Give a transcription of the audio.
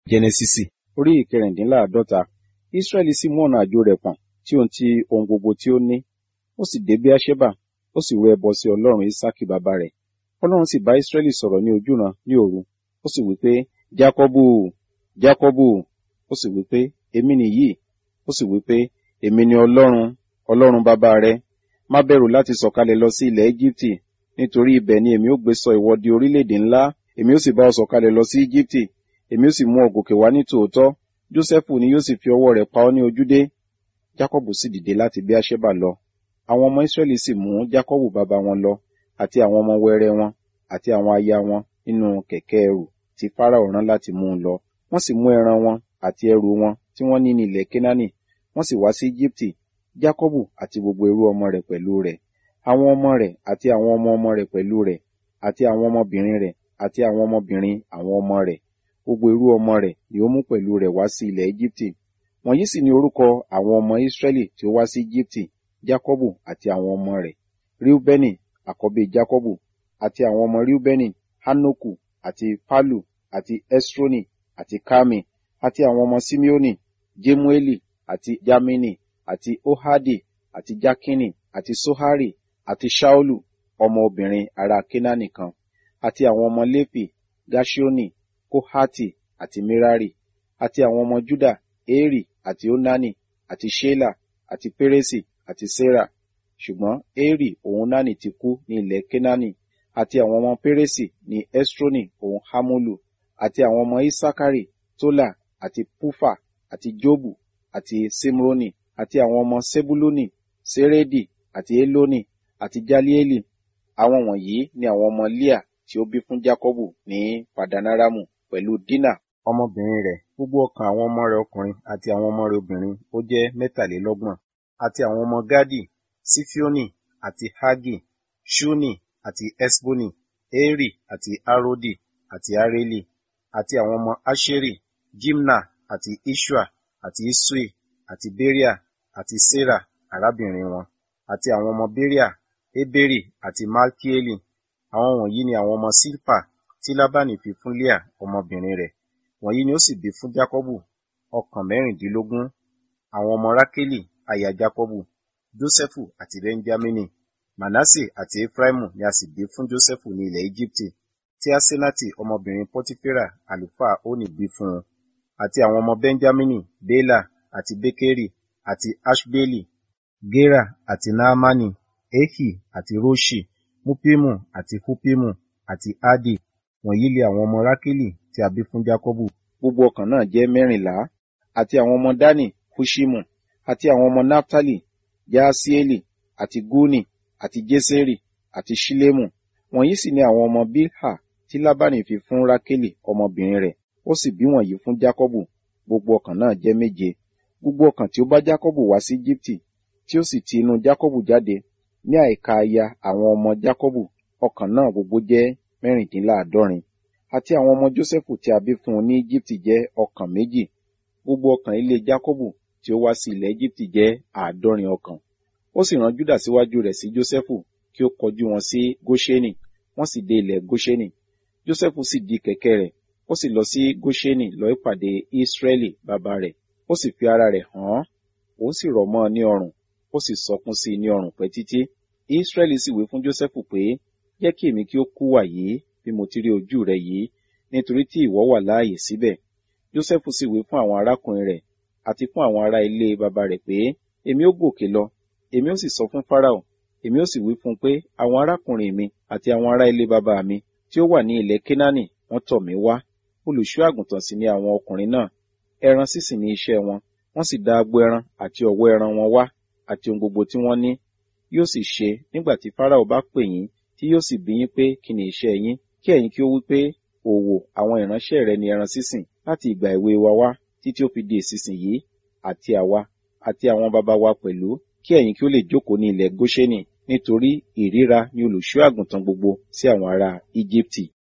Jẹ́nẹ́sísì orí ìkẹrìndínláàádọ́ta Ísírẹ́lì sì mú ọ̀nà àjò rẹ̀ pọ̀n tí òun ti ohun gbogbo tí ó ní. Ó sì dé Beerṣeba, ó sì rú ẹbọ sí Ọlọ́run Ísákì bàbá rẹ̀. Ọlọ́run sì bá Ísírẹ́lì sọ̀rọ̀ ní ojúran ní òru. Ó sì wí pé, Jákọ́bù, Jákọ́bù. Ó sì wí pé, èmi nìyí. Ó sì wí pé, èmi ni Ọlọ́run, Ọlọ́run bàbá rẹ. Má bẹ̀rù láti sọ̀kalẹ̀ lọ sí ilẹ̀ Íjíbítì, nítorí ibẹ̀ ni èmi ó gbé sọ ìwọ di orílẹ̀-èdè ńlá. Èmi ó sì bá ọ sọ̀kalẹ̀ lọ sí Íjíbítì. Èmi ó sì mú ọ gòkè wá ní tòótọ́. Jósẹ́fù ni yóò sì fi ọwọ́ rẹ̀ pa ọ́ ní ojúdé. Jákọ́bù sì dìde láti Beerṣeba lọ. Àwọn ọmọ Ísírẹ́lì sì mú Jákọ́bù bàbá wọn lọ, àti àwọn ọmọ wẹrẹ wọn, àti àwọn aya wọn nínú kẹ̀kẹ́ ẹrù tí Fáráò rán láti mú un lọ. Wọ́n sì mú ẹran wọn àti ẹrù wọn tí wọ́n ní ní ilẹ̀ Kénáánì, wọ́n sì wá sí Íjíbítì, Jákọ́bù àti gbogbo ẹrú ọmọ rẹ̀ pẹ̀lú rẹ̀, àwọn ọmọ rẹ̀ àti àwọn ọmọ ọmọ rẹ̀ pẹ̀lú rẹ̀, àti àwọn ọmọbìnrin rẹ̀ àti àwọn ọmọbìnrin àwọn ọmọ rẹ̀, gbogbo ẹrú ọmọ rẹ̀ ni ó mú pẹ̀lú rẹ̀ wá sí ilẹ̀ Íjíbítì. Wọ̀nyí sì ni orúkọ àwọn ọmọ Ísírẹ́lì tí ó wá sí Íjíbítì, Jákọ́bù àti àwọn ọmọ rẹ̀. Ríúbẹ́nì, àkọ́bí Jákọ́bù, àti àwọn ọmọ Ríúbẹ́nì, Hánókù, àti Pálù, àti Ẹ́srónì, àti Kámi, àti àwọn ọmọ Síméónì, Jémúélì, àti Jámínì, àti Óhádì, àti Jákínì, àti Sóhárì, àti Ṣáólù, ọmọ obìnrin ará Kénáánì kan, àti àwọn ọmọ Léfì, Gáṣíónì, Kóhátì, àti Mérárì, àti àwọn ọmọ Júdà, Érì, àti Ónánì, àti Ṣélà, àti Pérésì, àti Sérà. Ṣùgbọ́n Érì òun Nánì ti kú ní ilẹ̀ Kénáánì, àti àwọn ọmọ Pérésì ní Ẹ́srónì òun Hámúlù, àti àwọn ọmọ Ísákárì, Tólà, àti Púfà, àti Jóbù, àti Símrónì, àti àwọn ọmọ Sébúlónì, Sérédì, àti Élónì, àti Jáliélì. Àwọn wọ̀nyí ni àwọn ọmọ Líà tí ó bí fún Jákọ́bù ní Padanaramu pẹ̀lú Dínà ọmọbìnrin rẹ̀. Gbogbo ọkàn àwọn ọmọ rẹ̀ ọkùnrin àti àwọn ọmọ rẹ̀ obìnrin ó jẹ́ mẹ́tàlélọ́gbọ̀n. Àti àwọn ọmọ Gádì, Sífíónì, àti Hágì, Ṣúnì, àti Ẹ́sbónì, Érì, àti Áródì, àti Áréli, àti àwọn ọmọ Áṣérì, Jímnà, àti Iṣua, àti Isui, àti Béríà, àti Sérà, arábìnrin wọn, àti àwọn ọmọ Béríà, Ébérì, àti Malkieli. Àwọn wọ̀nyí ni àwọn ọmọ Sílpà tí Lábánì fi fún Líà ọmọbìnrin rẹ̀. Wọ̀nyí ni ó sì bí fún Jákọ́bù ọkàn mẹ́rìndínlógún. Àwọn ọmọ Rákélì, aya Jákọ́bù, Jósẹ́fù àti Bẹ́ńjámínì. Mànásè àti Éfráímù ni a sì bí fún Jósẹ́fù ní ilẹ̀ Íjíbítì, tí Asenati ọmọbìnrin Pọtifera àlùfáà Ónì bí fún un. Àti àwọn ọmọ Bẹ́ńjámínì, Bélà, àti Békérì, àti Aṣbélì, Gérà, àti Náámánì, Éhì, àti Róṣì, Múpímù, àti Húpímù, àti Ádì. Wọ̀nyí li àwọn ọmọ Rákélì tí a bí fún Jákọ́bù. Gbogbo ọkàn náà jẹ́ mẹ́rìnlá. Àti àwọn ọmọ Dánì, Húṣímù, àti àwọn ọmọ Náftálì, Jáásíélì, àti Gúnì, àti Jésérì, àti Ṣílémù. Wọ̀nyí sì ni àwọn ọmọ Bílhà tí Lábánì fi fún Rákélì ọmọbìnrin rẹ̀. Ó sì bí wọ̀nyí fún Jákọ́bù. Gbogbo ọkàn náà jẹ́ méje. Gbogbo ọkàn tí ó bá Jákọ́bù wá sí Íjíbítì, tí ó sì ti inú Jákọ́bù jáde, ní àìka aya àwọn ọmọ Jákọ́bù, ọkàn náà gbogbo jẹ́ mẹ́rìndínláàádọ́rin. Àti àwọn ọmọ Jósẹ́fù tí a bí fún un ní Íjíbítì jẹ́ ọkàn méjì. Gbogbo ọkàn ilé Jákọ́bù tí ó wá sí ilẹ̀ Íjíbítì jẹ́ àádọ́rin ọkàn. Ó sì rán Júdà síwájú rẹ̀ sí Jósẹ́fù kí ó kọjú wọn sí Góṣẹ́nì, wọ́n sì dé ilẹ̀ Góṣẹ́nì. Jósẹ́fù sì di kẹ̀kẹ́ rẹ̀, ó sì lọ sí Góṣẹ́nì lọ ìpàdé Ísírẹ́lì bàbá rẹ̀, ó sì fi ara rẹ̀ hàn án, òun sì rọ̀ mọ́ ọ ní ọrùn, ó sì sọkún sí i ní ọrùn pẹ́ títí. Ísírẹ́lì sì wí fún Jósẹ́fù pé, jẹ́ kí èmi kí ó kú wàyí bí mo ti rí ojú rẹ yìí, nítorí tí ìwọ wà láàyè síbẹ̀. Jósẹ́fù sì wí fún àwọn arákùnrin rẹ̀ àti fún àwọn ará ilé bàbá rẹ̀ pé, èmi ó gòkè lọ, èmi ó sì sọ fún Fáráò, èmi ó sì wí fún un pé àwọn arákùnrin mi àti àwọn ará ilé bàbá mi tí ó wà ní ilẹ̀ Kénáánì wọ́n tọ̀ mí wá. Olùṣọ́ àgùntàn sì ni àwọn ọkùnrin náà. Ẹran sísìn ni iṣẹ́ wọn, wọ́n sì dá agbo ẹran àti ọ̀wọ́ ẹran wọn wá àti ohun gbogbo tí wọ́n ní. Yóò sì ṣe nígbà tí Fáráò bá pè yín tí yóò sì bi yín pé kí ni iṣẹ́ yín, kí ẹ̀yin kí ó wí pé òwò àwọn ìránṣẹ́ rẹ ni ẹran sísìn láti ìgbà èwe wa wá títí ó fi di ìsinsìnyí àti àwa àti àwọn baba wa pẹ̀lú kí ẹ̀yin kí ó lè jókòó ní ilẹ̀ Góṣẹ́nì nítorí ìríra ni olùṣọ́ àgùntàn gbogbo sí àwọn ará Íjíbítì.